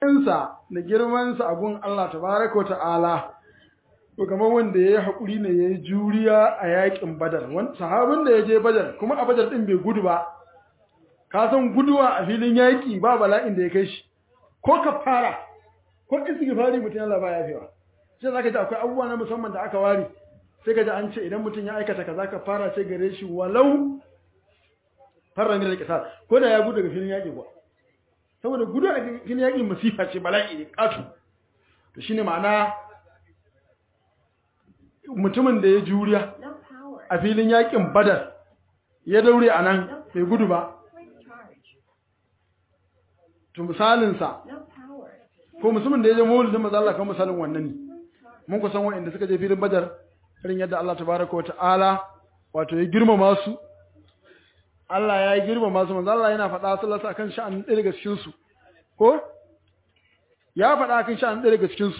matsayinsa da girmansa a gun Allah tabaraka wa ta'ala to kamar wanda ya yi haƙuri ne ya yi juriya a yaƙin badar wani sahabin da ya je badar kuma a badar ɗin bai gudu ba ka san guduwa a filin yaƙi ba bala'in da ya kai shi ko ka fara ko istighfari mutum yana ba yafewa sai zaka ji akwai abubuwa na musamman da aka ware sai ka ji an ce idan mutum ya aikata kaza ka fara sai gare shi walau farra min al ko da ya gudu daga filin yaƙi kuwa saboda gudu a filin yaƙi masifa ce bala'i ne ƙato to shine ma'ana mutumin da ya juriya No power. a filin yaƙin badar ya daure a nan bai gudu ba Quick charge. to misalinsa No power. ko mutumin da ya je maulidin maza Allah kan misalin wannan ne mun kusan wa'anda suka je filin badar irin yadda Allah tabaraka wa ta'ala wato ya girmama su Allah ya yi girmama su manzo Allah yana faɗa sallallahu akan sha'anin ɗaya daga cikin su ko ya faɗa akan sha'anin ɗaya daga cikin su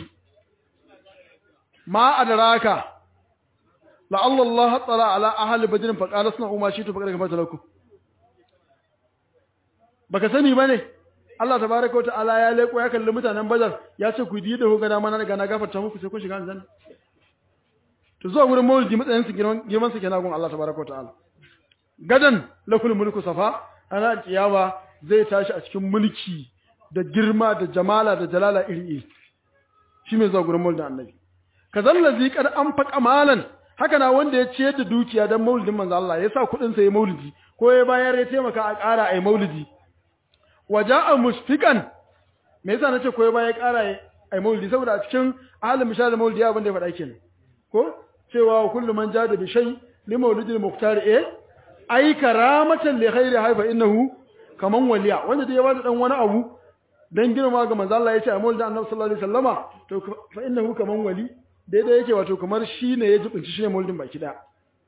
ma adraka la Allah tala ala ahli badr fa qala sna umma shitu fa qad kamata lakum baka sani bane Allah tabaraka wa ta'ala ya leko ya kalli mutanen badar ya ce ku yi da ku ga dama na daga na gafarta muku sai ku shiga aljanna to zuwa wurin maulidi matsayin su girman girman su kenan gun Allah tabaraka wa ta'ala gadan lakul mulku safa ana kiyama zai tashi a cikin mulki da girma da jamala da jalala iri iri shi mai zuwa gurin maulidin annabi kazallazi kad an faqa malan haka na wanda ya ciyar da dukiya dan maulidin manzo Allah ya sa kudin sa ya maulidi ko ya bayar ya taimaka a ƙara ai maulidi waja'a mushfiqan me yasa nace ko ya bayar ya ƙara ai maulidi saboda a cikin ahalin misal maulidi abin da ya faɗa kenan ko cewa kullu man jada bi shay li maulidil muqtar eh ai karamatan li khairi haifa innahu kaman waliya wanda dai ya bada dan wani abu dan girma ga manzo Allah yace a maulidin annabi sallallahu alaihi wasallama to fa innahu kaman wali daidai yake wato kamar shine ya jibinci shine maulidin baki da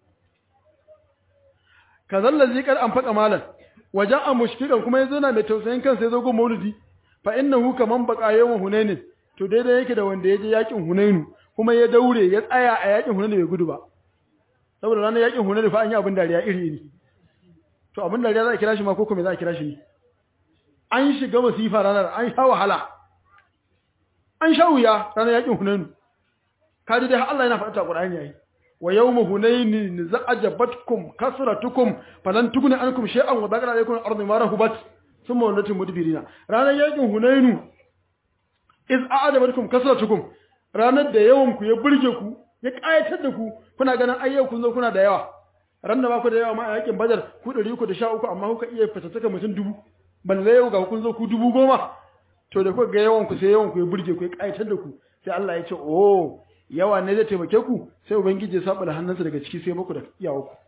kazallazi kad an faka malan waja'a mushfiqan kuma yazo na mai tausayin kansa yazo go maulidi fa innahu kaman baqa yawan hunainin to daidai yake da wanda ya je yakin hunainu kuma ya daure ya tsaya a yakin hunainu bai gudu ba saboda ranar yakin hunainu fa an yi abin dariya iri iri to abin dariya za a kira shi ma ko kuma za a kira shi ne an shiga masifa ranar an sha wahala an sha wuya ranar yakin hunainu kaji dai Allah yana faɗa ta Qur'ani yayi wa yawma hunainin za'ajabatkum kasratukum falan tughni ankum shay'an wa dhaqara alaykum al-ardu ma rahubat thumma wallatum mudbirina ranar yakin hunainu iz a'jabatkum kasratukum ranar da yawan ku ya burge ku ya kayatar da ku kuna ganin ayyau kun zo kuna da yawa ran da ba ku da yawa ma a yakin badar ku 313 amma kuka iya fatattaka mutum dubu balle yau ga kun zo ku dubu goma to da kuka ga yawan ku sai yawan ku ya burge ku ya kayatar da ku sai Allah ya ce oh yawa ne zai taimake ku sai ubangiji ya saba da hannunsa daga ciki sai muku da iyawa ku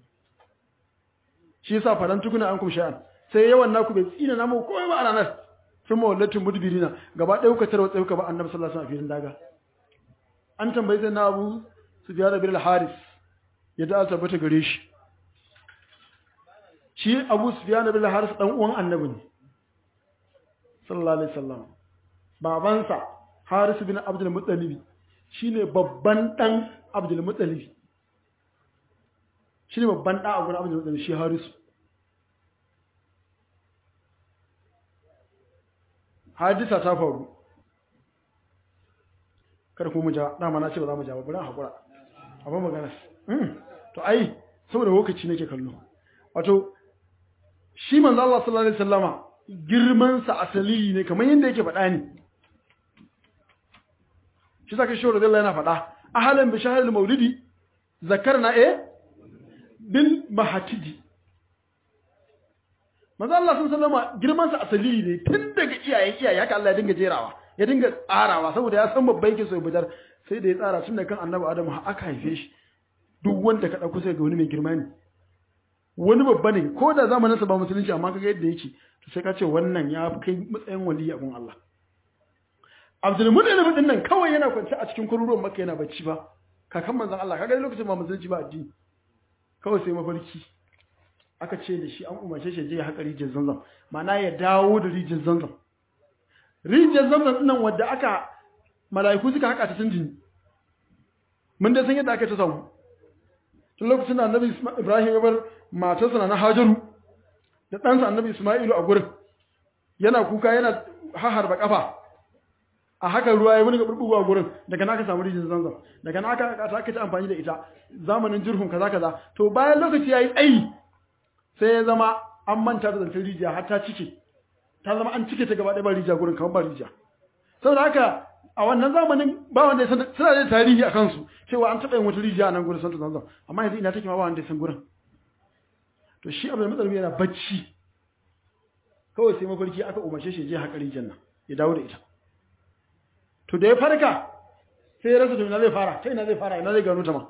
shi yasa faran tukuna an kum sha'an sai yawan naku bai tsina namu komai ba a ranar sun mawallatin mudbirina gaba ɗaya kuka tarwa tsaye kuka ba annabi sallallahu alaihi wasallam a filin daga an tambayi sai na abu su biya da bil haris ya da tabbata gare shi shi abu su biya da bil haris dan uwan annabi ne sallallahu alaihi wasallam babansa haris bin abdul muttalib shine babban dan abdul muttalib shine babban da a gurin abdul muttalib shi harisu hadisa ta faru kar ku mu ja dama na ce ba za mu ja ba bari hakura abin magana to ai saboda lokaci nake kallo wato shi manzo Allah sallallahu alaihi wasallama girman sa asali ne kamar yanda yake faɗa ne shi saka shi radiyallahu yana faɗa ahalan bi shahril maulidi zakarna eh bil mahatidi manzo Allah sun sallama girman sa asali ne tun daga iyayen iyaye haka Allah ya dinga jerawa ya dinga tsarawa saboda ya san babban yake so ya bidar sai da ya tsara tun da kan Annabi Adam har aka haife shi duk wanda ka dauko sai ga wani mai girma ne wani babba ne ko da zamanin sa ba musulunci amma kaga yadda yake to sai ka ce wannan ya kai matsayin wali a gun Allah Abdul Muttalib din nan kawai yana kwance a cikin kururuwan Makka yana bacci ba kakan manzon Allah kaga lokacin ba musulunci ba addini kawai sai mafarki aka ce da shi an umarce shi je ya haƙa rijiyar zanzam ma'ana ya dawo da rijiyar zanzam rijiyar zanzam nan wadda aka mala'iku suka haƙa ta tunjini mun dai san yadda aka ta samu tun lokacin da annabi ibrahim ya bar matarsa na hajaru da ɗansa annabi isma'ilu a gurin yana kuka yana haharba kafa a haka ruwa ya wani burbugu a gurin daga naka samu rijin zanzam daga naka aka aka ta amfani da ita zamanin jirhun kaza kaza to bayan lokaci yayi tsayi sai ya zama an manta da zantar rijiya har ta cike ta zama an cike ta gaba ɗaya ba rijiya gurin kamar ba rijiya saboda haka a wannan zamanin ba wanda ya san suna da tarihi a kansu cewa an taɓa yin wata rijiya a nan gurin santa zanzam amma yanzu ina take ma ba wanda ya san gurin to shi abu da matsalmi yana bacci kawai sai mafarki aka umarce shi je haƙa rijiyar nan ya dawo da ita to da ya farka sai ya rasa to ina zai fara ta ina zai fara ina zai gano ta ma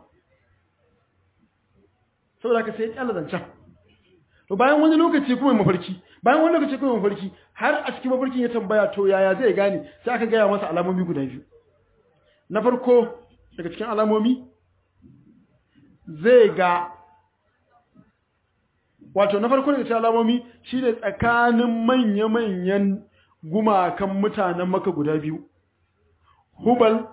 saboda haka sai ya kyalla zancen to bayan wani lokaci kuma mafarki bayan wani lokaci kuma mafarki har a cikin mafarkin ya tambaya to yaya zai gane sai aka gaya masa alamomi guda biyu na farko daga cikin alamomi zai ga wato na farko daga cikin alamomi shi ne tsakanin manya-manyan gumakan mutanen maka guda biyu hubal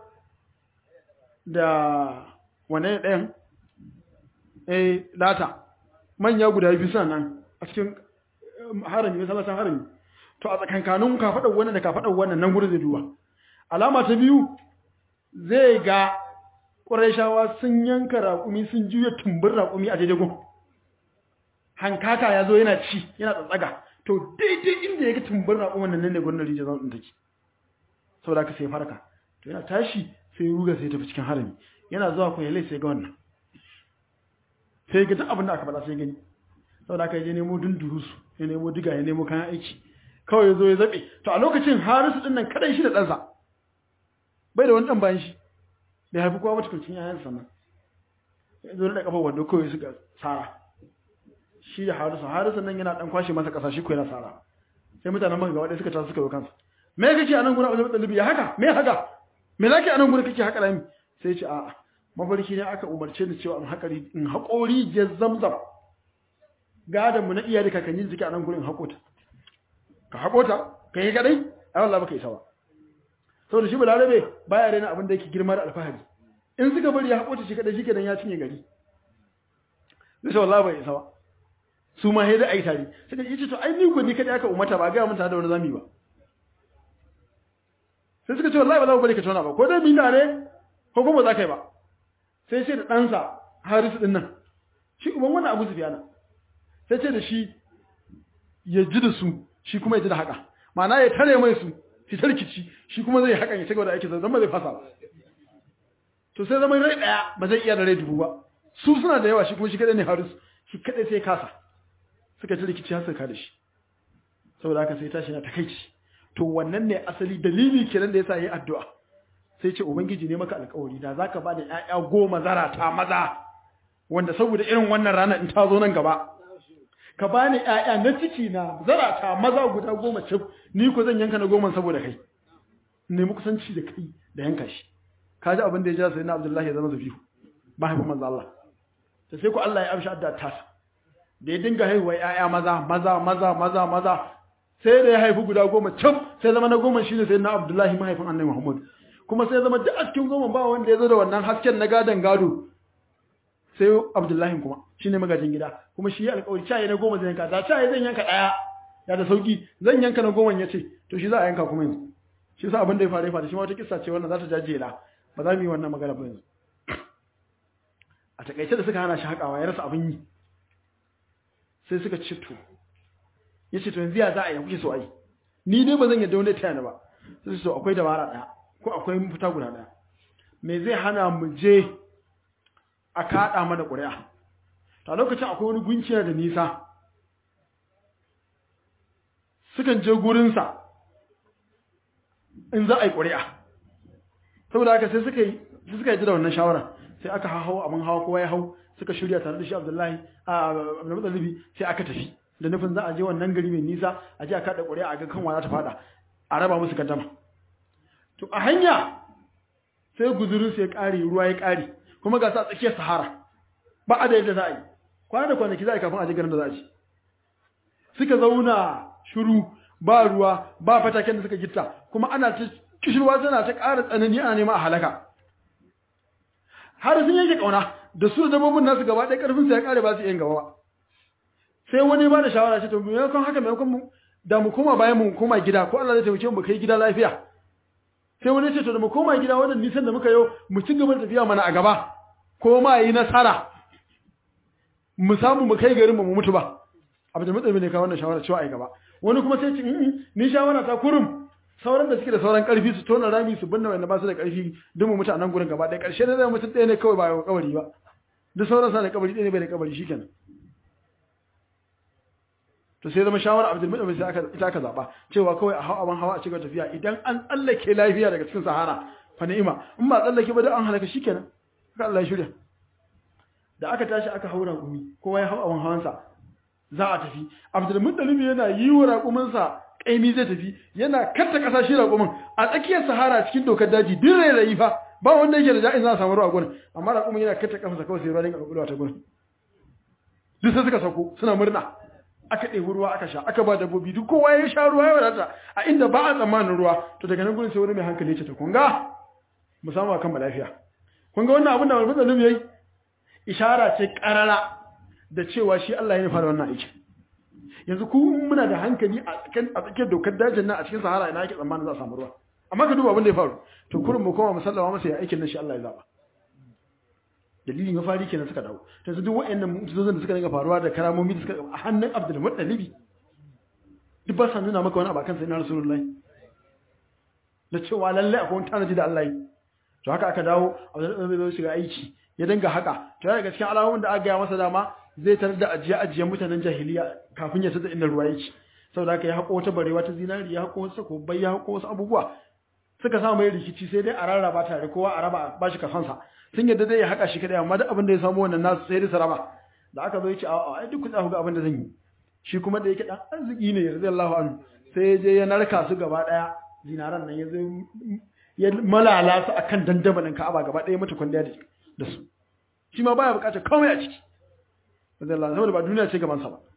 da wane ɗayan eh data manya guda biyu suna nan a cikin harami masallacin harami to a tsakankanin kafaɗar wannan da kafaɗar wannan nan gurin zai duba alama ta biyu zai ga ƙurashawa sun yanka raƙumi sun juya tumbin raƙumi a daidai gun hankaka ya zo yana ci yana tsatsaga to daidai inda ya ga tumbin raƙumin nan ne gurin rijiyar zaun take saboda haka sai farka to yana tashi sai ruga sai tafi cikin harami yana zuwa ko yalai sai ga wannan sai ga duk abin da aka faɗa sai gani saboda aka je nemo dundurusu ya nemo diga ya nemo kayan aiki kawai ya zo ya zaɓe to a lokacin harisu ɗin nan kaɗai shi da ɗansa bai da wani ɗan bayan shi bai haifi kowa matukulcin yayan sannan ya zo da ƙafa wando kawai suka tsara shi da harisu harisu nan yana ɗan kwashe masa ƙasa shi ko yana tsara sai mutanen maka gaba ɗaya suka tasu suka zo kansa me kake a nan gurin abin da ya haka me haka me zaki a nan gurin kake haka rami sai ce a'a mafarki ne aka umarce ni cewa in haƙari in haƙori je zamzam gadon mu na iya da kakanni jiki a nan gurin haƙota ka haƙota ka yi kadai a Allah baka isa ba saboda shi balarabe baya raina abin da yake girma da alfahari in suka bari ya haƙota shi kadai shi kenan ya cinye gari zai ce wallahi bai isa ba su ma sai da ai tare suka yi to ai ni ko ni kadai aka umarta ba ga mun tare da wani zami ba sai suka ce wallahi ba za mu bari ka tona ba ko dai mu tare ko kuma za ka yi ba sai ce da ɗansa harisu ɗin nan shi uban wannan abu zufiyana sai ce da shi ya ji da su shi kuma ya ji da haka ma'ana ya tare mai su shi tarkici shi kuma zai hakan ya ci gaba da aikin zama zai fasa ba to sai zama rai ɗaya ba zai iya da rai dubu ba su suna da yawa shi kuma shi kaɗai ne harisu shi kaɗai sai kasa suka ci rikici har suka da shi saboda haka sai tashi na takaici to wannan ne asali dalili kenan da yasa yi addu'a sai ce ubangiji ne maka alkawari da zaka ba da ƴaƴa goma zarata maza wanda saboda irin wannan rana in ta zo nan gaba ka bani ƴaƴa na ciki na zarata maza guda goma cif ni ko zan yanka na goma saboda kai nemi kusanci da kai da yanka shi ka ji abin da ya jira sai na Abdullahi ya zama zabihu mahaifin manzo Allah ta sai ko Allah ya amshi addu'a ta da ya dinga haihuwa ƴaƴa maza maza maza maza maza sai da ya haifi guda goma cif sai zama na goma shine sai na Abdullahi mahaifin Annabi Muhammad kuma sai zama duk a cikin goma ba wanda ya zo da wannan hasken na gadon gado sai abdullahi kuma shi ne magajin gida kuma shi ya alkawari caye na goma zai yanka da caye zan yanka ɗaya ya da sauki zan yanka na goma ya ce to shi za a yanka kuma yanzu shi sa abin da ya faru ya faru shi ma wata kissa ce wannan za ta jajjela ba za mu yi wannan magana ba yanzu a takaice da suka hana shi haƙawa ya rasa abin yi sai suka ce to ya ce to yanzu ya za a yi kuke so a yi ni dai ba zan yadda wani taya ni ba sai su so akwai dabara ɗaya ko akwai mafita guda ɗaya me zai hana mu je a kaɗa mana ƙuri'a ta lokacin akwai wani gunki da nisa sukan je gurinsa in za a yi ƙuri'a saboda haka sai suka yi suka yi da wannan shawara sai aka hau abin hawa kowa ya hau suka shirya tare da shi abdullahi a abdullahi sai aka tafi da nufin za a je wannan gari mai nisa a je a kaɗa ƙuri'a a ga kan za ta fada a raba musu gaddama to a hanya sai guzurin sai ya ƙare ruwa ya ƙare kuma ga sa tsakiyar sahara ba a da yadda za a yi kwana da kwanaki za a yi kafin a je garin da za a ci suka zauna shiru ba ruwa ba fataken da suka gitta kuma ana ta kishirwa tana ta ƙara tsanani ana nema a halaka har sun yake ƙauna da su da dabbobin nasu gaba ɗaya ƙarfin su ya ƙare ba su yin gaba ba sai wani ba da shawara ce to maimakon haka maimakon mu da mu koma bayan mu koma gida ko Allah zai taimake mu kai gida lafiya sai wani ce to da mu koma gida wannan nisan da muka yau mu ci gaba da tafiya mana a gaba ko ma yi nasara mu samu mu kai garin mu mu mutu ba abdul mutsalimi ne ka wannan shawara cewa ai gaba wani kuma sai ce ni shawara ta kurum sauran da suke da sauran karfi su tona rami su binne wanda ba su da karfi duk mu mutu a nan gurin gaba ɗaya ƙarshe ne zai mutum ɗaya ne kawai ba ya kabari ba duk sauran sa da kabari ɗaya ne bai da kabari shikenan to sai zama shawara abdul mutsalimi sai aka ita aka zaba cewa kawai a hawa hawa a cigaba tafiya idan an tsallake lafiya daga cikin sahara fa ni'ima in ba tsallake ba da an halaka shikenan haka Allah ya shirya da aka tashi aka haura gumi kowa ya hau abin hawansa za a tafi abdulmuttalib yana yi wa raƙuminsa ƙaimi zai tafi yana katta ƙasa shi raƙumin a tsakiyar sahara cikin dokar daji duk rairayi fa ba wanda yake da ja'in za a samu ruwa gurin amma raƙumin yana katta ƙafansa kawai sai ruwa dinga ƙwaƙwalwa ta gurin duk sai suka sauko suna murna aka ɗebi ruwa aka sha aka ba dabbobi duk kowa ya sha ruwa ya wadata a inda ba a tsammanin ruwa to daga nan gurin sai wani mai hankali ce ta kunga mu samu akan lafiya kun ga wannan abin da abdulmuttalib yayi ishara ce karara da cewa shi Allah ya fara wannan aiki yanzu ku muna da hankali a cikin a tsakiyar dokar dajin nan a cikin sahara ina yake tsammanin za a samu ruwa amma ka duba abin da ya faru to kurin mu koma musallama masa ya aikin nan shi Allah ya zaba dalilin ya fari kenan suka dawo to su duk wayannan mu'jizozin da suka dinga faruwa da karamomi da suka a hannun Abdul Muttalibi duk ba sa nuna maka wani abakan sai na Rasulullahi da cewa lalle akwai wani tanaji da Allah yi to haka aka dawo Abdul Muttalibi zai shiga aiki ya dinga haka to daga cikin alamomin da aka gaya masa dama zai tarar da ajiye ajiyen mutanen jahiliya kafin ya tada inda ruwa yake saboda haka ya hako wata barewa ta zinari ya hako wasu kobai ya hako wasu abubuwa suka samu mai rikici sai dai a rarraba tare kowa a raba ba shi kasansa sun yadda zai haka shi kadai amma duk abin da ya samu wannan nasu sai dai su raba da aka zo ya ce a ai duk ku ga abin da zan yi shi kuma da yake dan arziki ne radiyallahu anhu sai ya je ya narka su gaba daya zinaran nan ya zo ya malala su akan dandamalin Ka'aba gaba daya mata kwalliya da su shi ma baya bukatar komai a ciki radiyallahu saboda ba duniya ce gaban sa ba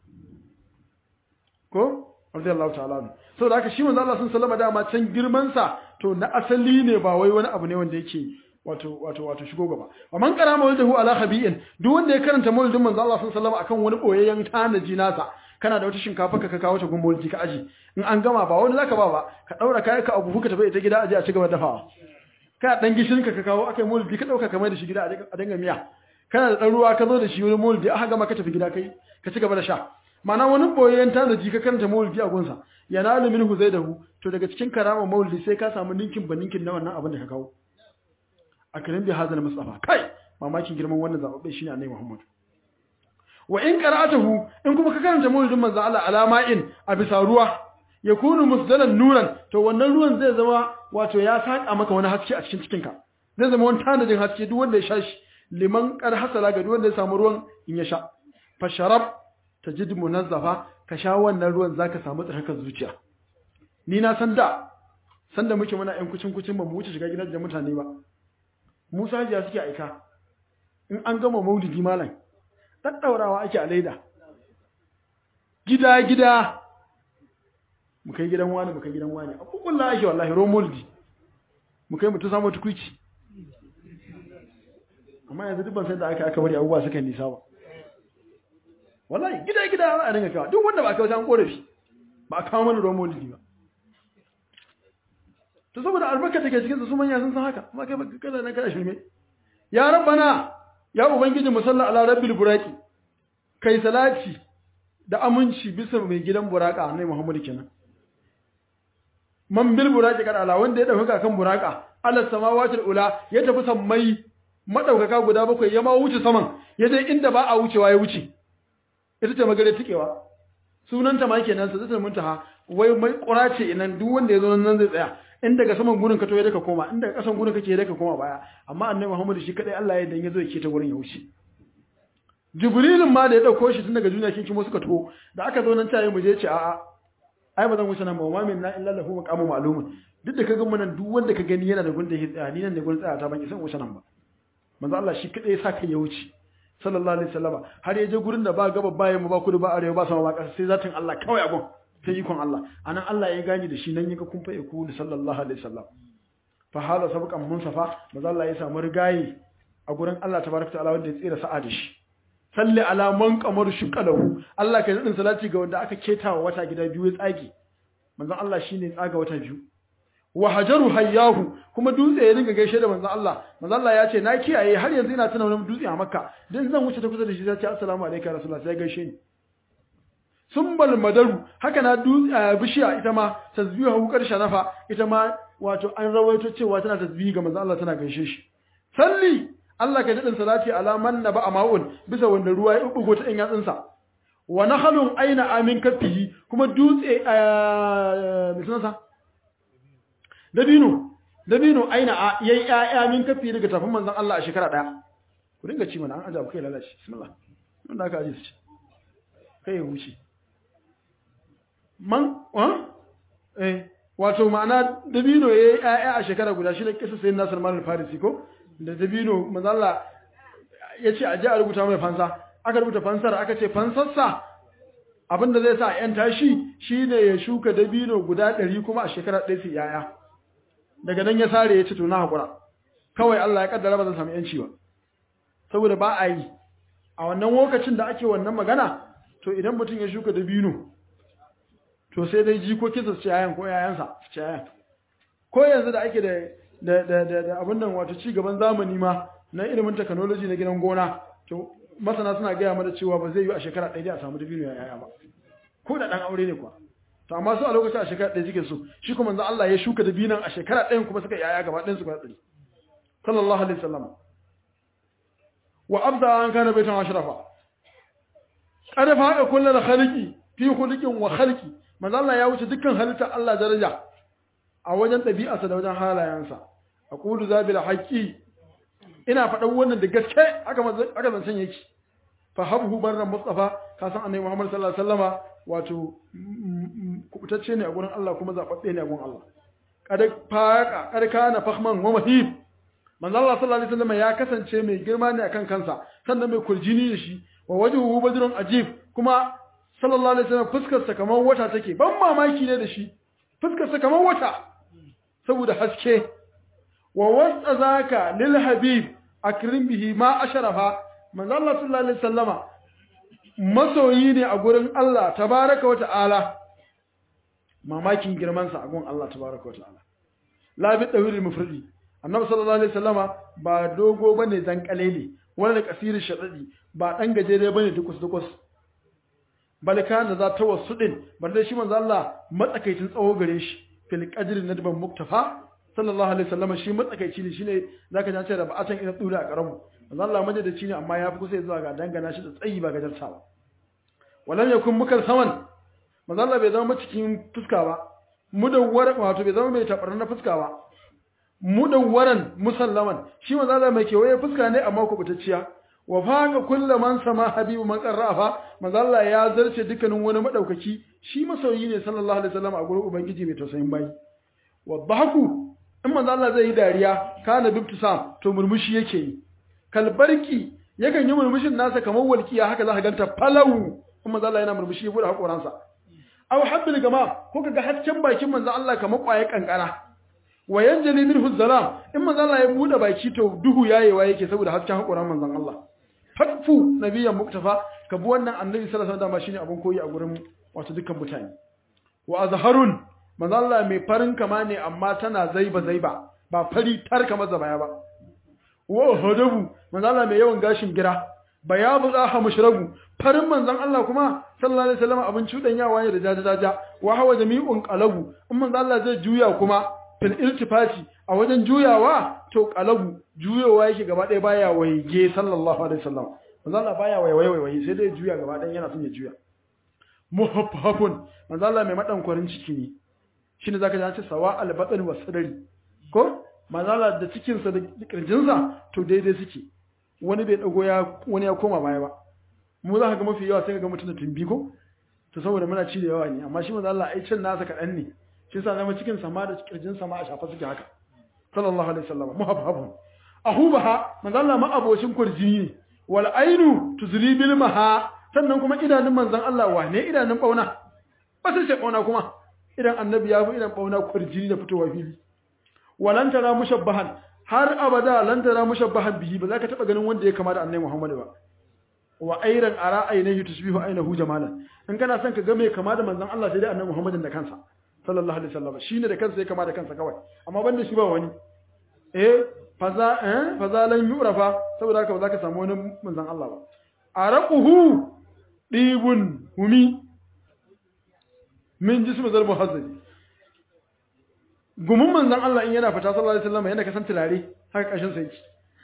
ko radiyallahu ta'ala saboda haka shi manzo Allah sun sallama dama can girman sa to na asali ne ba wai wani abu ne wanda yake wato wato wato shigo gaba wa man qara mawlidahu ala khabi'in duk wanda ya karanta mawlidin manzo Allah sun sallama akan wani boyayyen tanaji nasa kana da wata shinkafa ka kawo ta gumbulji ka aji in an gama ba wani zaka ba ba ka daura kai ka abu ka tafi ita gida aje a ci gaba dafawa ka dan gishirin ka ka kawo akai mawlidi ka dauka kamar da shi gida a dinga miya kana da dan ruwa ka zo da shi wani mawlidi aka gama ka tafi gida kai ka ci gaba da sha mana wani boyayyen tanaji ka karanta mawlidi a gunsa yanalu minhu zaidahu to daga cikin karama mawlidi sai ka samu ninkin ba ninkin na wannan abin da ka kawo akrim bi hadal mustafa kai mamakin girman wannan zababbe shine annabi Muhammad wa in qara'atuhu in kuma ka karanta mawlidin manzo Allah alama'in a bisa ruwa yakunu musdalan nuran to wannan ruwan zai zama wato ya saka maka wani haske a cikin cikinka zai zama wani tanadin haske duk wanda ya sha shi liman qad hasala ga duk wanda ya samu ruwan in ya sha fa sharab tajid munazzafa ka sha wannan ruwan zaka samu tsarkakar zuciya ni na san da san da muke muna yan kucin kucin ba mu wuce shiga gidan da mutane ba Musa jiya suke aika in an gama maulidi malam daddaurawa ake a laida gida gida mu kai gidan wani mu kai gidan wani a kukulla ake wallahi ro maulidi mu kai mutu samu tukuici amma yanzu duk ban san da aka aka bari abubuwa suka nisa ba wallahi gida gida za a dinga kawo duk wanda ba kawo an korafi ba a kawo mana ruwan maulidi ba to saboda albarka take cikin su manya sun san haka amma kai baka kada nan kada shirme ya rabbana ya ubangiji musalla ala rabbil buraqi kai salati da aminci bisa mai gidan buraka annabi muhammad kenan man bil buraqi kada ala wanda ya dauka kan buraka ala samawati ula ya tafi sammai madaukaka guda bakwai ya ma wuce saman ya je inda ba a wucewa ya wuce ita ce magare tikewa sunanta ma kenan sa zata muntaha wai mai kurace inan duk wanda ya zo nan zai tsaya in daga saman gurin ka to ya daka koma in daga kasan gurin kake ya daka koma baya amma annabi Muhammad shi kadai Allah ya dan yazo yake ta gurin ya wuce Jibrilin ma da ya dauko shi tun daga duniya kin kimo suka to da aka zo nan tayi mu je ce a'a ai ba zan wuce nan ba ma min na illa lahu maqamu ma'lumun duk da kaga mun duk wanda ka gani yana da gunda ya tsaya ni nan da gurin tsaya ta ban san wuce nan ba manzo Allah shi kadai ya saka ya wuce sallallahu alaihi wasallama har ya je gurin da ba gaba ba yamma ba kudu ba arewa ba sama ba ƙasa sai zatin Allah kawai a gun sai ikon Allah anan Allah ya gani da shi nan yaka kun fa iku sallallahu alaihi wasallam fa hala sabqan munsafa maza Allah ya samu rigayi a gurin Allah tabaraka ta'ala wanda ya tsira sa'a da shi salli ala man qamar shuqalahu Allah kai nadin salati ga wanda aka ketawa wata gida biyu ya tsage manzon Allah shine tsaga wata biyu wa hajaru hayyahu kuma dutse ya dinga gaishe da manzon Allah manzon Allah ya ce na kiyaye har yanzu ina tuna wani dutse a Makka dan zan wuce ta kusa da shi sai ce assalamu alaikum ya rasulullah sai gaishe ni sumbal madaru haka na dutse bishiya ita ma tasbihu karshe nafa ita ma wato an rawaito cewa tana tasbihi ga manzon Allah tana gaishe shi salli Allah ka daɗin salati ala man na ba a ma'un bisa wanda ruwa ya ɓuɓɓugo ta ɗan yatsunsa wa na halun aina amin kafihi kuma dutse a misansa dabino dabino aina a yayi ƴaƴa min kafi daga tafin manzon Allah a shekara ɗaya ku dinga ci mana an ajabu kai lalace bismillah nan da aka aje su ci kai ya wuce man wa eh wato ma'ana dabino yayi ƴaƴa a shekara guda shi ne kisa sayyidina Nasir Mal Farisi ko da dabino mazalla ya ce a ji a rubuta mai fansa aka rubuta fansar aka ce fansarsa abinda zai sa yan tashi shine ya shuka dabino guda ɗari kuma a shekara ɗaya su yaya daga nan ya sare ya ce to na haƙura kawai Allah ya kaddara ba zan samu yanci ba saboda ba a yi a wannan lokacin da ake wannan magana to idan mutum ya shuka dabino to sai dai jikokinsa su ci yayan ko yayansa su ci yayan ko yanzu da ake da da da da, da abin nan wato ci gaban zamani ma na ilimin technology na gidan gona to masana suna gaya mana cewa ba zai yi a shekara ɗaya a samu dabino ya yaya ba ko da ɗan aure ne kuwa to amma su a lokacin a shekara ɗaya suke so shi kuma manzo Allah ya shuka dabinan a shekara ɗayan kuma suka yaya gaba ɗayan su ba ɗari sallallahu alaihi wasallam wa abda an kana baitan ashrafa qad faqa kullu khaliqi fi khuluqin wa khalqi manzo Allah ya wuce dukkan halitta Allah daraja a wajen ɗabi'arsa da wajen halayensa a ƙudu zabi da haƙƙi ina faɗan wannan da gaske aka zancen yake fa habhu barran mustafa ka san annabi muhammad sallallahu alaihi wasallama wato kubutacce ne a gurin Allah kuma zaɓaɓɓe ne a gurin Allah kada faqa kada kana fahman wa mahib manzo Allah sallallahu alaihi wasallama ya kasance mai girma ne akan kansa sannan mai kurjini da shi wa wajhuhu badrun ajib kuma sallallahu alaihi wasallam fuskar sa kamar wata take ban mamaki ne da shi fuskar sa kamar wata saboda haske wa wasa zaka lil habib akrim bihi ma asharafa manzo Allah sallallahu alaihi wasallama masoyi ne a gurin Allah tabaraka wa ta'ala mamakin girman sa a gurin Allah tabaraka wa ta'ala la bi dawil mufridi annabi sallallahu alaihi wasallama ba dogo bane dan kalele wala kasir shadadi ba dan gajere bane dukus dukus balka da za ta wasu din banda shi manzo Allah matsakaicin tsawo gare shi fil qadri nadban muktafa sallallahu alaihi wasallam shi matsakaici ne shine zaka ji da ba'atan ina dura a karamu manzo Allah majadaci ne amma ya fi kusa zuwa ga dangana shi da tsayi ba gajarta ba walam yakun mukal saman manzo Allah bai zama cikin fuska ba mudawwar wato bai zama mai tabarar na fuska ba mudawwaran musallaman shi manzo Allah mai kewaye fuska ne amma kubutacciya wa faqa kullu man sama habibu man qarrafa manzo Allah ya zarce dukkanin wani madaukaki shi masoyi ne sallallahu alaihi wasallam a gurin ubangiji mai tausayin bayi wa dhahaku in manzo Allah zai yi dariya kana bibtisam to murmushi yake yi kalbarki yakan yi murmushin nasa kamar walkiya haka za ka ganta falau in manzo Allah yana murmushi ya bude hakoransa aw habbil gama ko kaga hasken bakin manzo Allah kamar kwaye kankara wa yanjali minhu zalam in manzo Allah ya bude baki to duhu yayewa yake saboda hasken hakoran manzon Allah fatfu nabiyyan muktafa ka bi wannan annabi sallallahu alaihi wasallam shine abun koyi a gurin wato dukkan mutane wa azharun manzo Allah mai farin kama ne amma tana zaiba zaiba ba fari tar kamar zabaya ba wa hadabu manzo Allah mai yawan gashin gira bayabu zaha mushrabu farin manzon Allah kuma sallallahu alaihi wasallam abin cudanyawa ne da jaja jaja wa hawa jami'un qalabu in manzo Allah zai juya kuma fil iltifati a wajen juyawa to qalabu juyowa yake gaba ɗaya baya waige sallallahu alaihi wasallam manzo Allah baya waiwaye waiwaye sai dai juya gaba ɗaya yana son ya juya muhaffafun manzo Allah mai madankwarin ciki ne shine zaka ji an ce sawa al-batn wa sadari ko manzo Allah da cikin sa da kirjin sa to daidai suke wani bai dago ya wani ya koma baya ba mu za ka ga mafi yawa sai ka ga mutum da tumbi ko to saboda muna ci da yawa ne amma shi manzo Allah ai cin nasa kadan ne shi yasa zama cikin sa ma da kirjin sa ma a shafa suke haka sallallahu alaihi wasallam muhaffafun ahubaha manzo Allah ma abocin kurjini ne wal ainu tuzli bil maha sannan kuma idanun manzon Allah wane idanun bauna ba sai ce bauna kuma idan annabi ya fi idan bauna kurjini da fitowa fili walan tara mushabbahan har abada lan tara mushabbahan bihi ba za ka taba ganin wanda ya kama da annabi Muhammad ba wa ayran ara ainihi tusbihu ainahu jamalan in kana son ka ga mai kama da manzon Allah sai dai annabi Muhammad da kansa sallallahu alaihi wasallam shine da kansa ya kama da kansa kawai amma banda shi ba wani eh faza eh fazalan yurafa saboda haka ba za ka samu wani manzon Allah ba araquhu dibun humi min jismu zal muhazzabi gumin manzon Allah in yana fita sallallahu alaihi wasallam yana kasan turare haka kashin sa yake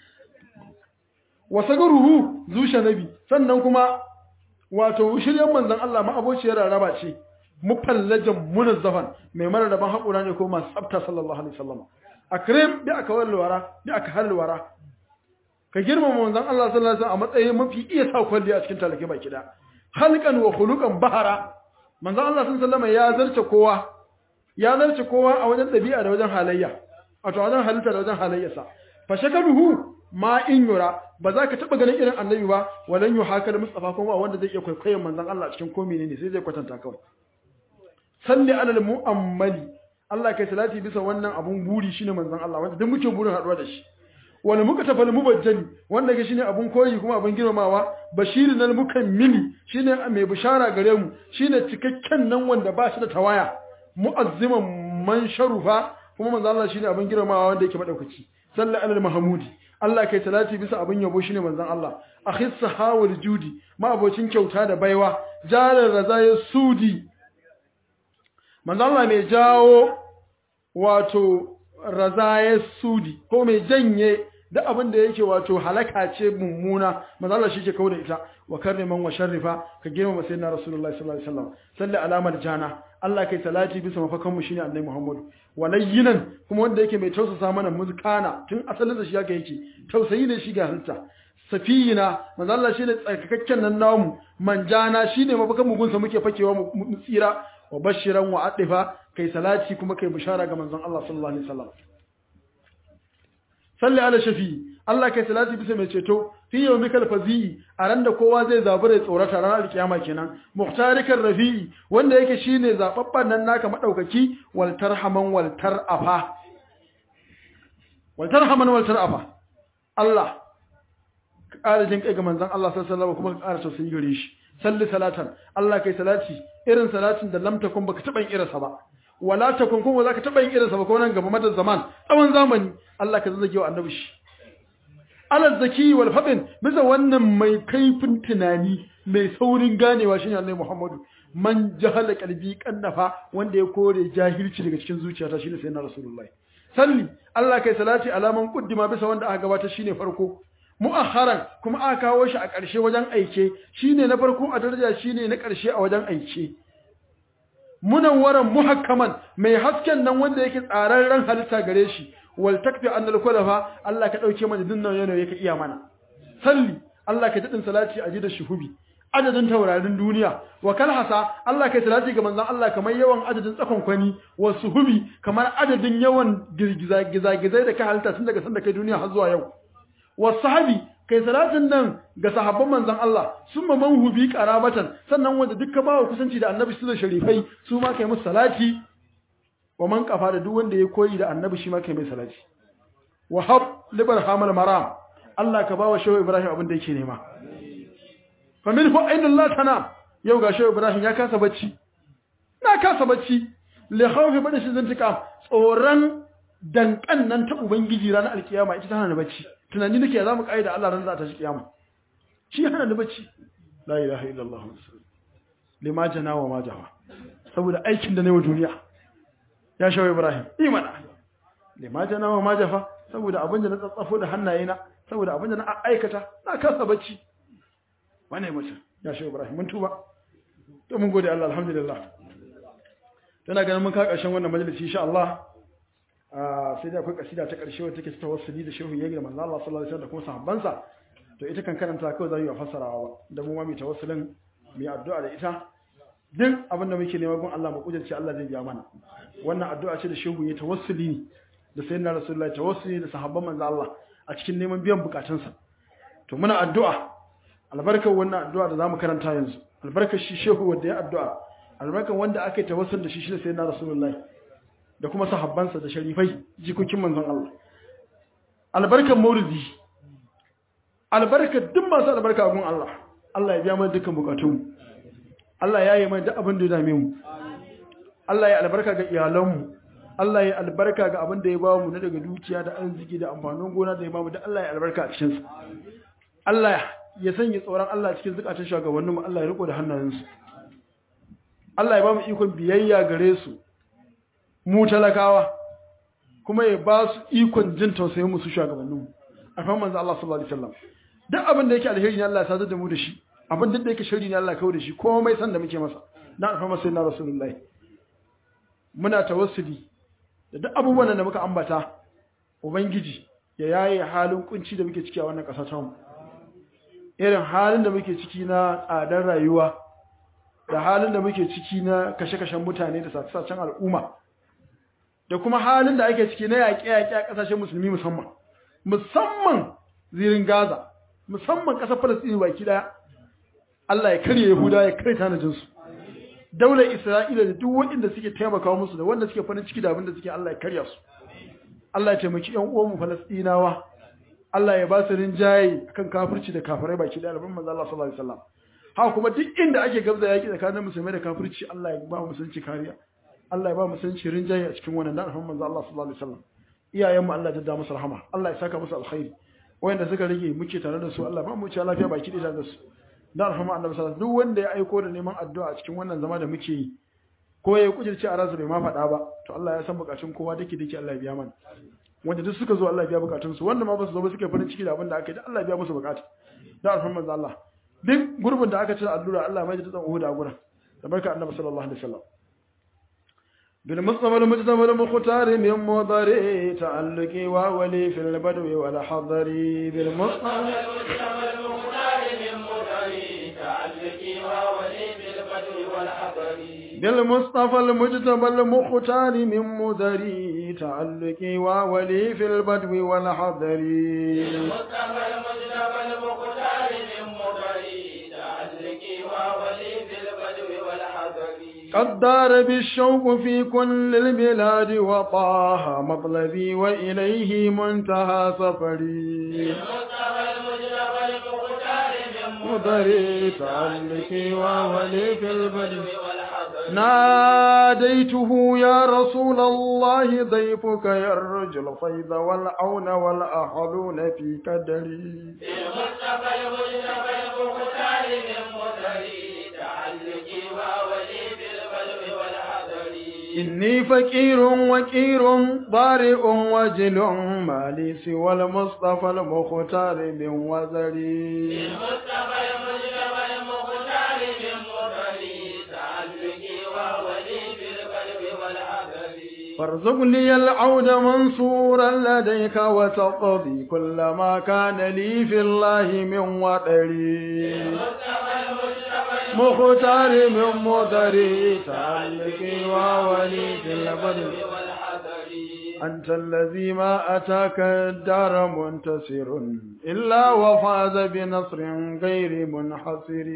wa sagaruhu zusha nabi sannan kuma wato shiryan manzon Allah ma abociyar raraba ce mufallajan munazzafan mai mara daban haƙura ne ko masu tsafta sallallahu alaihi wasallam akrim bi aka walwara bi aka halwara ka girmama manzon Allah sallallahu alaihi wasallam a matsayin mafi iya sa kwalli a cikin talake baki da halqan wa khuluqan bahara manzon Allah sallallahu alaihi ya zarce kowa ya zarce kowa a wajen dabi'a da wajen halayya wato wajen halitta da wajen halayyarsa fa shakaruhu ma in yura ba za ka taba ganin irin annabi ba walan yu haka da mustafa kuma wanda zai iya kwaikwayon manzon Allah cikin komai ne sai zai kwatanta kawai salli alal mu'ammali Allah kai salati bisa wannan abun buri shine manzon Allah wanda duk muke burin haduwa da shi wal muka tafal mubajjali wanda ke shine abun koyi kuma abun girmamawa bashirin al mukammili shine mai bishara gare mu shine cikakken nan wanda ba shi da tawaya mu'azziman man sharufa kuma manzon Allah shine abun girmamawa wanda yake madaukaki salli alal mahmudi Allah kai salati bisa abun yabo shine manzon Allah akhis sahawul judi ma abocin kyauta da baiwa jalar razaya sudi manzo Allah mai jawo wato razaya sudi ko mai janye da abin da yake wato halaka ce mummuna manzo Allah shi ke kawo da ita wa karriman wa sharrifa ka girmama sayyidina rasulullahi sallallahu alaihi wasallam salli alamar jana Allah kai salati bisa mafakan mu shine annabi Muhammad walayyinan kuma wanda yake mai tausasa mana muzkana tun asalin da shi yake yake tausayi ne shi ga halitta safiyina manzo Allah shine tsarkakakken nan namu manjana shine mafakan mu gunsa muke fakewa mu tsira wa bashiran wa adifa kai salati kuma kai bishara ga manzon Allah sallallahu alaihi wasallam salli ala shafi Allah kai salati bisa mai ceto fi yawmikal fazi a ran da kowa zai zabura ya tsorata ranar alkiyama kenan muhtarikan rafi'i wanda yake shine zababban nan naka madaukaki wal tarhaman wal tarafa wal tarhaman wal tarafa Allah ka ƙara jin kai ga manzon Allah sallallahu alaihi wasallam kuma ka ƙara tausayi gare shi salli salatan Allah kai salati irin salatin da lam takun baka taba yin irinsa ba wala takun kuma zaka taba yin irinsa ba ko nan gaba madan zaman tsawon zamani Allah ka zazzage wa annabi shi alal zaki wal fadin bisa wannan mai kaifin tunani mai saurin ganewa shine Annabi Muhammadu man jahala qalbi kannafa wanda ya kore jahilci daga cikin zuciyata shine sayyidina rasulullahi salli Allah kai salati alaman kuddima bisa wanda aka gabata shine farko mu'akharan kuma aka kawo shi a ƙarshe wajen aike shine na farko a daraja shine na ƙarshe a wajen aike munawwaran muhakkaman mai hasken nan wanda yake tsararren halitta gare shi wal takfi annal kulafa Allah ka dauke mana dinnan yana yake iya mana salli Allah ka dadin salati a da shuhubi adadin taurarin duniya wa kalhasa Allah kai salati ga manzon Allah kamar yawan adadin tsakon kwani wa suhubi kamar adadin yawan girgiza gizagizai da ka halitta tun daga sanda kai duniya har zuwa yau wa sahabi kai salatin nan ga sahabban manzon Allah summa man hubi qarabatan sannan wanda dukka bawa kusanci da annabi su da sharifai su ma kai musu salati wa man kafa da duk wanda ya koyi da annabi shi ma kai mai salati wa hab libar hamal maram Allah ka bawa shehu Ibrahim abin da yake nema fa min hu ainul la tana yau ga shehu Ibrahim ya kasa bacci na kasa bacci li khawfi bada shi zantika tsoran dankan nan ta ubangiji ranar alkiyama ita ta hana bacci tunani nake za mu da Allah ran za ta shi kiyama shi hana ni bacci la ilaha illallah lima jana wa ma jawa saboda aikin da na yi wa duniya ya shawo Ibrahim imana lima jana wa ma jafa saboda abin da na tsatsafo da hannayena saboda abin da na aikata na kasa bacci wane mutum ya shawo Ibrahim mun tuba to mun gode Allah alhamdulillah tana ganin mun ka karshen wannan majalisi insha Allah sai da akwai kasida ta karshe wacce take tawassuli da shehu yayi da manzo Allah sallallahu alaihi wasallam da kuma sahabbansa to ita kan karanta kawai za yi fassarawa ba da mu ma mu tawassulin mu yi addu'a da ita duk abin da muke nema gun Allah mu kujirce Allah zai biya mana wannan addu'a ce da shehu ya tawassuli ne da sayyidina rasulullahi tawassuli da sahabban manzo Allah a cikin neman biyan bukatunsa to muna addu'a albarkar wannan addu'a da zamu karanta yanzu albarkar shi shehu wanda ya addu'a albarkar wanda aka yi tawassul da shi shi sayyidina rasulullahi da kuma sahabbansa da sharifai jikokin manzon Allah albarkar maulidi albarkar duk masu albarka a gun Allah Allah ya biya mana dukkan bukatunmu Allah ya yi mai duk abin da ya dame mu Allah ya albarka ga iyalanmu Allah ya albarka ga abin da ya ba mu na daga dukiya da arziki da amfanin gona da ya ba mu da Allah ya albarka a cikin sa Allah ya sanya tsoron Allah cikin zukatan shugabannin mu Allah ya riko da hannayensu Allah ya ba mu ikon biyayya gare su mu talakawa kuma ya ba su ikon jin tausayin mu su shugabannin mu a kan manzo Allah sallallahu alaihi wasallam duk abin da yake alheri ne Allah ya sadar da mu da shi abin da yake sharri ne Allah ya kawo da shi komai san da muke masa dan alfama sai na rasulullahi muna tawassuli da duk abubuwan da muka ambata ubangiji ya yaye halin kunci da muke ciki a wannan ƙasa ta mu irin halin da muke ciki na tsadar rayuwa da halin da muke ciki na kashe-kashen mutane da sace-sacen al'umma da kuma halin da ake ciki na yaƙe-yaƙe a ƙasashen musulmi musamman musamman zirin Gaza musamman ƙasar Falasɗini baki ɗaya Allah ya karye Yahuda ya karye tanajinsu daular Isra'ila da duk waɗanda suke taimaka musu da wanda suke farin ciki da abin da suke Allah ya karya su Allah ya taimaki ƴan uwanmu Falasɗinawa Allah ya ba su rinjaye akan kafirci da kafirai baki ɗaya alban manzo Allah sallallahu alaihi wasallam haka kuma duk inda ake gabza yaki tsakanin musulmai da kafirci Allah ya ba musulunci kariya Allah ya ba musulunci rinjaye a cikin wannan da alban manzo Allah sallallahu alaihi wasallam iyayenmu Allah ya da musu rahama Allah ya saka musu alkhairi wanda suka rage muke tare da su Allah ba mu ci lafiya baki da da su da alhamma annabi sallallahu duk wanda ya aiko da neman addu'a a cikin wannan zama da muke yi ko ya kujirce a ransa bai ma faɗa ba to Allah ya san bukatun kowa dake dake Allah ya biya mana wanda duk suka zo Allah ya biya bukatun su wanda ma ba su zo ba suke farin ciki da abin da aka yi Allah ya biya musu bukata da alhamma Allah duk gurbin da aka cire allura Allah mai da tsan Uhud a gurin da barka annabi sallallahu alaihi wasallam بالمصطفى المجتمع المختار من مضر تعلقي وولي في البدو والحضر بالمصطفى المجتمع المختار من مضر تعلقي وولي في البدو والحضر بالمصطفى المجتبى المختار من مدري تعلقي وولي في البدو والحضر المصطفى المجتمع المختار من مضر تعلقي وولي في البدو والحضر قد دار بالشوق في كل البلاد وطاها مطلبي وإليه منتهى سفري المصطفى المجتمع المختار من مدري تعلقي وولي في البدو والحضر ناديته يا رسول الله ضيفك يرجو الفيض والعون والأحلون في كدري المصطفى المجتمع المختار من مضر تعلقي وولي في البدو والحضر إني فقير وكير ضارئ وجل مالي سوى المصطفى المختار من وزري المصطفى المجتمع المختار من مضر تعلقي وولي في البدو والحضر فارزق لي العود منصورا لديك وتقضي كل ما كان لي في الله من وطري المصطفى المجتمع مختار من مدري تعلقي وولي في البدر والحضر أنت الذي ما أتاك الدار منتصر إلا وفاز بنصر غير منحصر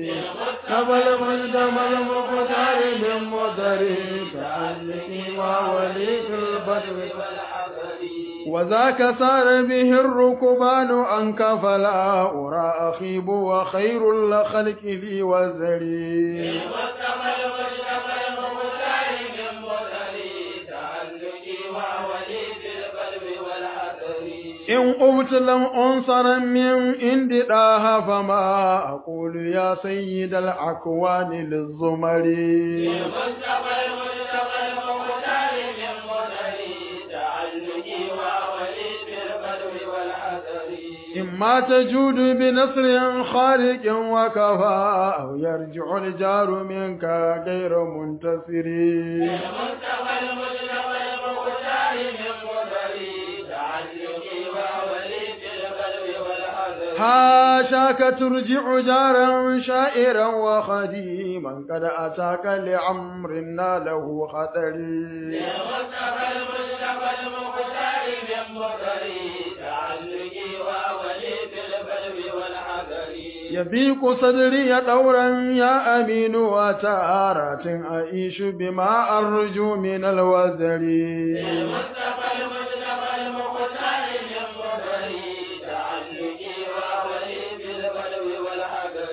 قبل مجدم المختار من مدري تعلقي وولي في البدر والحضر وذاك سار به الركبان عنك فلا أرى أخيب وخير الخلق لي وزري المصطفى المجتمع المختار من مضر تعلقي وولي في البدو والحضر إن قمت لم أنصر من عند داها فما أقول يا سيد الأكوان للزمر المصطفى المجتمع المختار من مضر تعلقي وولي في البدو والحضر إما تجود بنصر خارق وكفى أو يرجع الجار منك غير منتصر المصطفى المجتمع المختار من مضر تعلقي وولي في البدو والحضر حاشاك ترجع جارا شائرا وخديما قد أتاك لعمر ناله خطري المصطفى المجتمع المختار من مضر تعلقي وولي في البدو والحضر يضيق صدري دورا يا أمين وتارات أعيش بما أرجو من الوزر المصطفى المجتمع المختار من مضر تعلقي وولي في البدو والحضر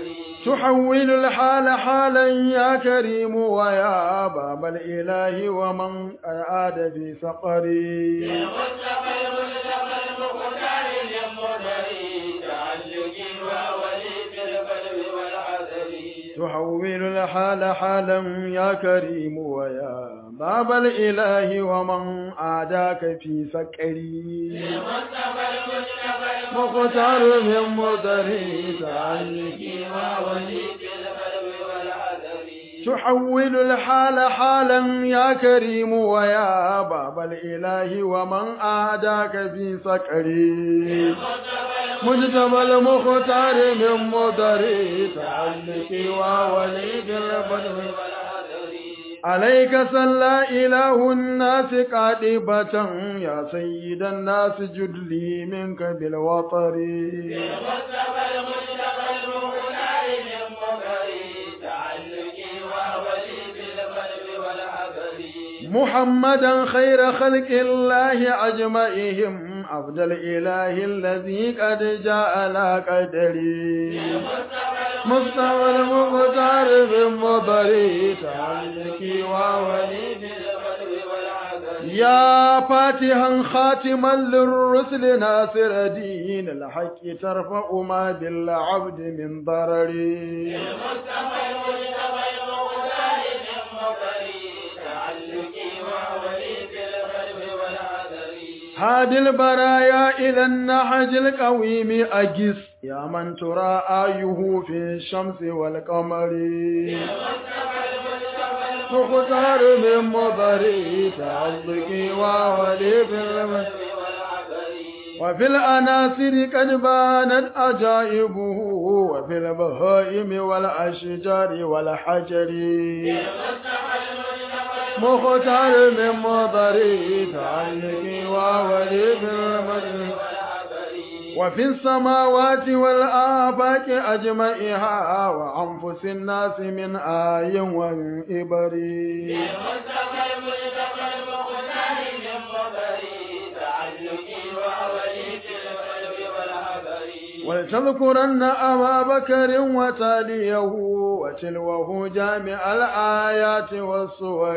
تحول الحال حالا يا كريم ويا باب الإله ومن أعاد في سقري المصطفى المصطفى المختار للمدري تعلقي وولي في القلب والحذر تحول الحال حالا يا كريم ويا باب الإله ومن عاداك في سقري المصطفى المصطفى مختار من مدري تعلقي وولي في القلب والحذر تحول الحال حالا يا كريم ويا باب الإله ومن أعداك في سكري مجتبى المختار من مدري تعلقي وولي بالبدو عليك صلى إله الناس قادبة يا سيد الناس جدلي منك بالوطر المصطفى المصطفى المختار للمدري تعلقي وولي في القلب والحذر محمدا خير خلق الله أجمعهم عبد الإله الذي قد جاء على قدري مصطفى المختار بالمضري تعلقي وولي يا فاتحا خاتما للرسل ناصر دين الحق ترفع ما بالعبد من ضرري هادي البرايا إلى النحج القويم أجس يا من ترى آيه في الشمس والقمر مختار من مضري تعلقي وولي في المسجد وفي الأناصر قد بانت أجائبه وفي البهائم والأشجار والحجر مختار من مضري تعلقي وولي في المجد وفي السماوات والآفاق أجمعها وأنفس الناس من آي ومن إبري ولتذكرن أبا بكر وتاليه وتلوه جامع الآيات والصور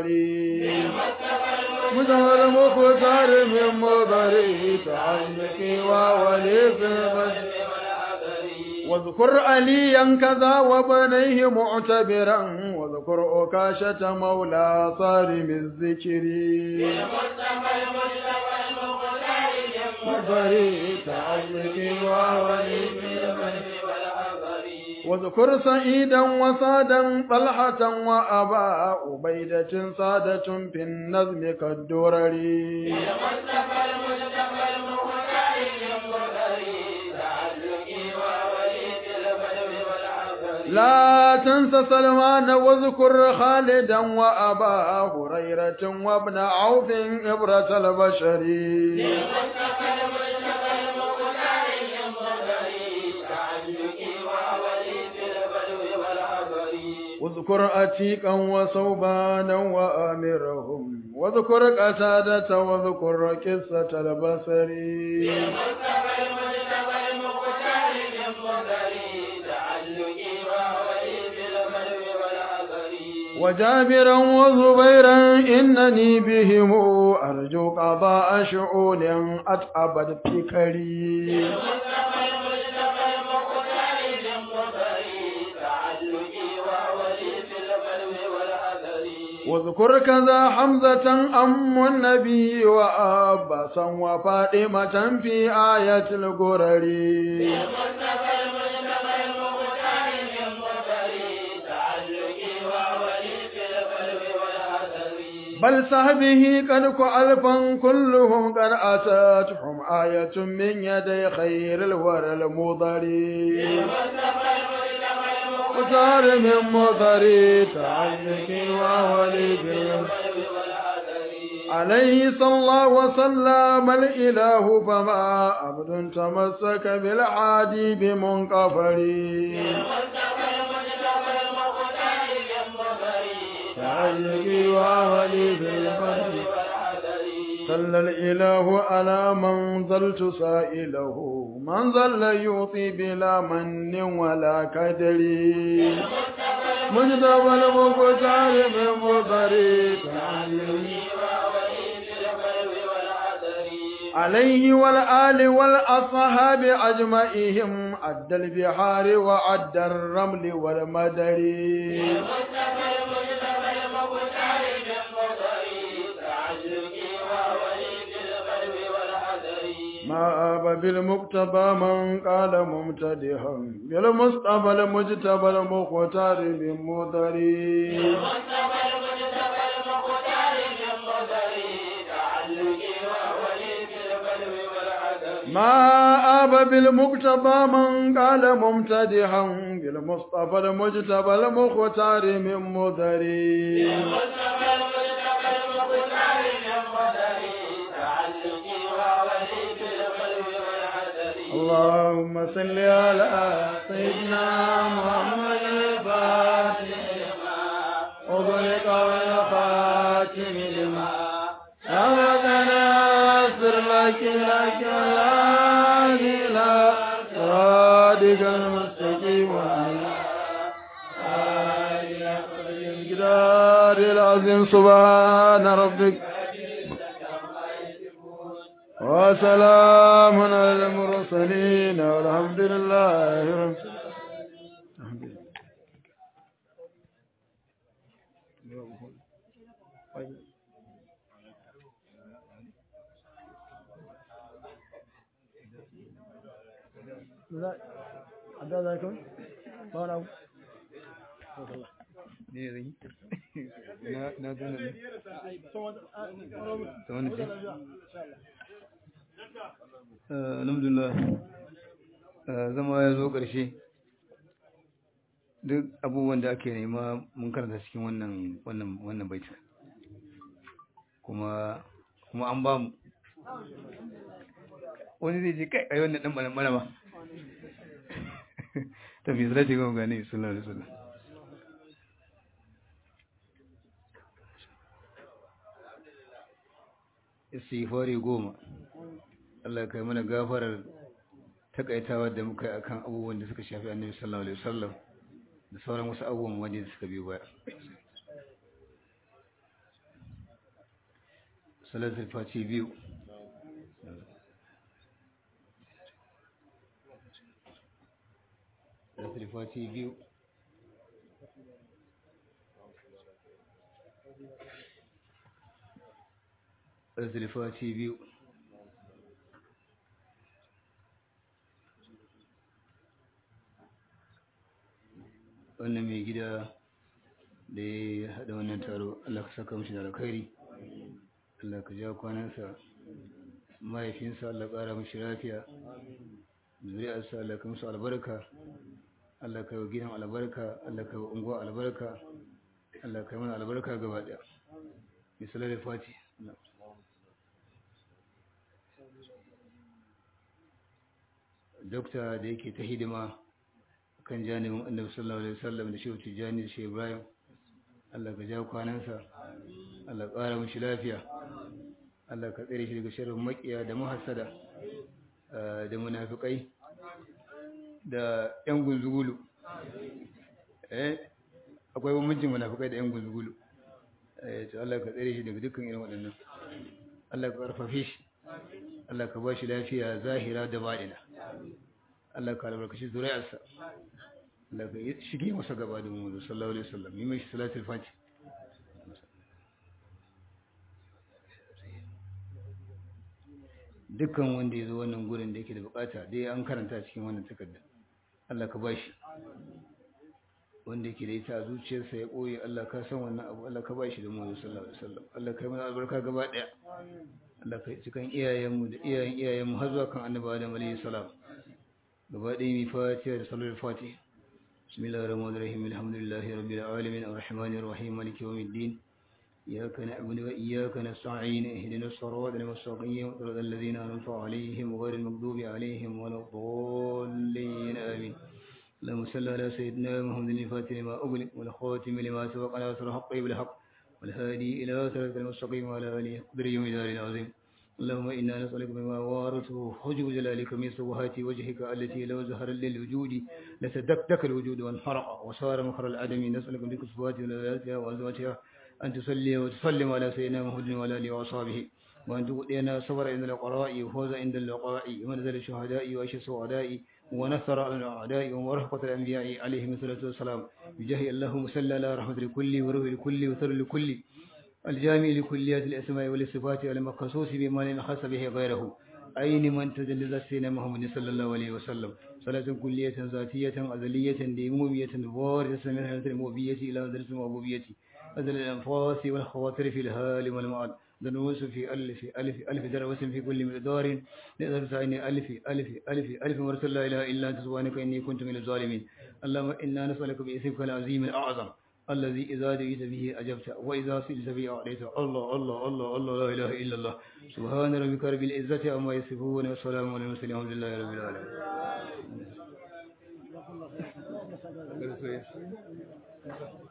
مدهر المختار من مضري تعلقي وولي في المسجد واذكر عليا كذا وبنيه معتبرا واذكر أكاشة مولى صارم الذكر مضري تعلقي وولي في المسجد واذكر سعيدا وسادا طلحة وأبا عبيدة سادة في النظم كالدرر لا تنس سلمان واذكر خالدا وأبا هريرة وابن عوف إبرة البشر واذكر أتيكا وصوبانا وآمرهم واذكر قتادة واذكر قصة البصر وجابرا وزبيرا إنني بهم أرجو قضاء شؤون أتعبد فكري واذكر كذا حمزة أم النبي وأباسا وفاطمة في آية الغرر بل صحبه قد ألفا كلهم قد أتتهم آية من يدي خير الورى المضري وصار من مضري تعلق وولي عليه صلى الله وسلم الإله فما عبد تمسك بالعادي بمنقفري تعلق وولي بالبدر صلى الإله على من ظلت سائله من ظل يعطي بلا من ولا كدر مجتبى المختار من مضري عليه والآل والأصحاب أجمعهم عد البحار وعد الرمل والمدر ما أبى بالمقتبى من قال ممتدحا بالمصطفى المجتبى المختار من مضري ما أبى بالمقتبى من قال ممتدحا بالمصطفى المجتبى المختار من مضري اللهم صل على سيدنا محمد الفاتح وغلق والخاتم لما سبقنا اغفر لك لك إلى صراطك المستقيم وعلى الجدار العظيم سبحان ربك وسلام على المرسلين والحمد لله رب العالمين لا عدا ذلك ما أنا ne zai na na gane ne ta wani ce alhamdulillah zama ya zo ƙarshe duk abubuwan da ake nema mun karanta cikin wannan wannan wannan baita kuma kuma an ba mu wani zai ce kai ai wannan dan bana bana ba tafi zai ga gane sallallahu alaihi wasallam istighfari goma Allah kai mana gafarar takaitawa da muka yi akan abubuwan da suka shafi annabi sallallahu alaihi wasallam da sauran wasu abubuwan waje da suka biyo baya salatul fati biyu salatul fati biyu salatul fati biyu wannan mai gida da ya haɗa wannan taro Allah ka saka mashi da alkhairi Allah ka ja kwanansa mahaifinsa Allah ƙara mashi lafiya zuri'arsa Allah ka musu albarka Allah ka yi wa gidan albarka Allah ka yi wa unguwa albarka Allah ka yi mana albarka gaba ɗaya misalar da fati dokta da yake ta hidima kan janibin annabi sallallahu alaihi wasallam da shehu tijjani da shehu ibrahim Allah ka ja kwanansa Allah ƙara mishi lafiya Allah ka tsere shi daga sharrin makiya da muhassada da munafikai da yan gunzugulu eh akwai bambancin munafikai da yan gunzugulu eh to Allah ka tsere shi daga dukkan irin waɗannan Allah ka karfafe shi Allah ka ba shi lafiya zahira da baɗina Allah ka albarkaci zuriyarsa Allah ka shige masa gaba da mu sallallahu alaihi wasallam yi mai salatul fati dukkan wanda ya zo wannan gurin da yake da bukata dai an karanta cikin wannan takarda Allah ka bashi wanda yake da ita a zuciyarsa ya ɓoye Allah ka san wannan abu Allah ka bashi da mu sallallahu alaihi wasallam Allah ka yi mana albarka gaba daya Allah ka cikin iyayenmu da iyayen iyayenmu har zuwa kan annabi Adam alaihi salam gaba ɗaya mai fatiha da sallar fatiha bismillahir rahmanir rahim alhamdulillahi rabbil alamin arrahmanir rahim maliki yawmiddin إياك نعبد وإياك نستعين اهدنا الصراط المستقيم صراط الذين أنعمت عليهم غير المغضوب عليهم ولا الضالين آمين اللهم صل على سيدنا محمد الفاتح لما أغلق والخاتم لما سبق على سر حقه بالحق والهادي إلى صراط المستقيم وعلى آله قدر يوم الدار العظيم اللهم إنا نسألك بما وارثه حجب جلالك من سبحات وجهك التي لو ظهر للوجود لتدكدك الوجود وانحرق وصار مخر العدم نسألك بك صفات ولاياتها وأزواجها أن تصلي وتسلم على سيدنا محمد وعلى آله وأصحابه وأن تؤتينا صبر عند القراء وفوز عند اللقاء ومنزل الشهداء وعيش السعداء ونصر على الأعداء ورحمة الأنبياء عليهم الصلاة والسلام بجاه اللهم صل على رحمة الكل وروح الكل وثر الكل الجامع لكليات الأسماء والصفات المخصوص بما لم يخص به غيره أين من تدلل سيدنا محمد صلى الله عليه وسلم صلاة كلية ذاتية أزلية ديمومية واردة من حالة المؤبية إلى درس المؤبوبية أزل الأنفاس والخواطر في الهال والمعاد دنوس في ألف ألف ألف دروس في كل مقدار نقدر سعيني ألف ألف ألف ألف ورسل لا إله إلا أنت سبحانك إني كنت من الظالمين اللهم إنا نسألك باسمك العظيم الأعظم الذي إذا دعيت به أجبت وإذا سئلت به أعطيت الله الله الله الله لا إله إلا الله سبحان ربك رب العزة عما يصفون والسلام على المرسلين الحمد لله رب العالمين